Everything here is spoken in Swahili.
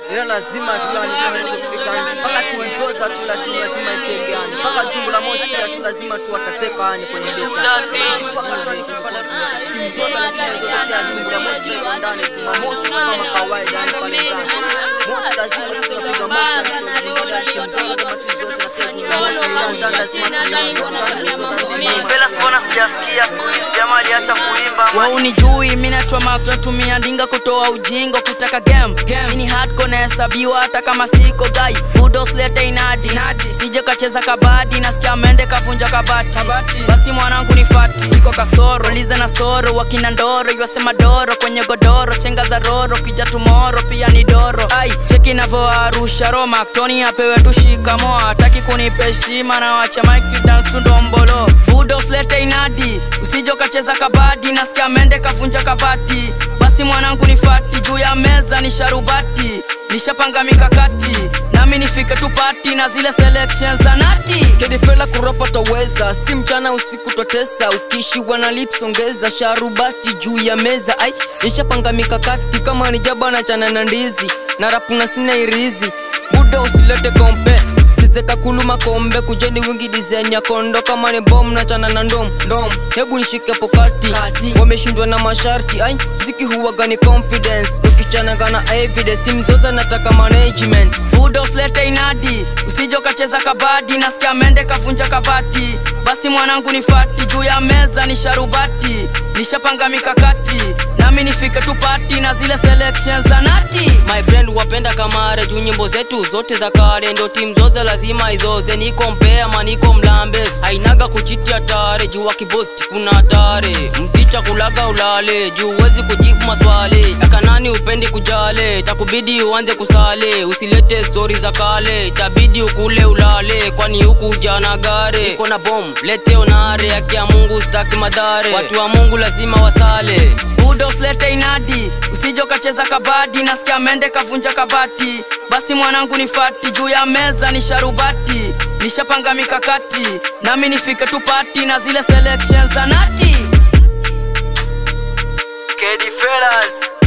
ila lazima tu yani kama inachofika yani mpaka timu zote tu lazima lazima itenge yani mpaka jungu la moshi pia tu lazima tu watateka yani kwenye beti mpaka tu yani kupanda timu zote lazima zitokea jungu la moshi pia ndani timu moshi tu kama kawaida yani pale ndani moshi lazima tutapiga moshi yani sio zingine timu zote kama timu zote na pia jungu la moshi ndani lazima tutapiga Velas, mbona sijasikia siku hizi ama aliacha kuimba? waunijui minatwa maknatumia ndinga kutoa ujingo kutaka game ini hardcore nahesabiwa hata kama siko gai budoslete inadi sije kacheza kabadi nasikia mende kavunja kabati basi mwanangu ni fati siko kasoro liza na soro wakina ndoro iwasema doro kwenye godoro chenga za roro kija tumoro pia ni doro ai cheki navoarusha roma toni apewe tushikamo hataki kunipa heshima na wacha mike dance tundombolo budoslete inadi usije ukacheza kabadi nasikia mende kavunja kabati basi mwanangu ni fati juu ya meza ni sharubati nishapanga mikakati nami nifike tupati na zile selection za nati kedifela kuropa taweza si mchana usiku twatesa ukishiwa na lips ongeza sharubati juu ya meza ai nishapanga mikakati kama ni jaba na chana na ndizi na rapu na sina irizi buda usilete kompe sizeka kuluma kombe kujeni wingi design ya kondo kama ni bom na chana na ndom ndom hebu nishike pokati wameshindwa na masharti ai ziki huwaga ni confidence ukichanaga na evidence timu zote nataka management budoslete inadi usije ukacheza kabadi nasikia mende kavunja kabati basi mwanangu ni fati juu ya meza ni sharubati nishapanga mikakati nami nifike tupati na zile selection za nati my friend wapenda kamare juu nyimbo zetu zote za kale ndo timu zote lazima izoze niko mpea maniko mlambes hainaga kuchitia tare juu wakibosti kuna hatare mticha kulaga ulale juu huwezi kujibu maswali akanani upendi kujale takubidi uanze kusale usilete stori za kale itabidi ukule ulale kwani huku ujana gare iko na bom lete onare haki ya mungu staki madhare watu wa mungu lazima wasale budoslete inadi usije ukacheza kabadi nasikia mende kavunja kabati basi mwanangu ni fati juu ya meza ni sharubati nishapanga mikakati nami nifike tupati na zile selection za nati Kedi Fellas,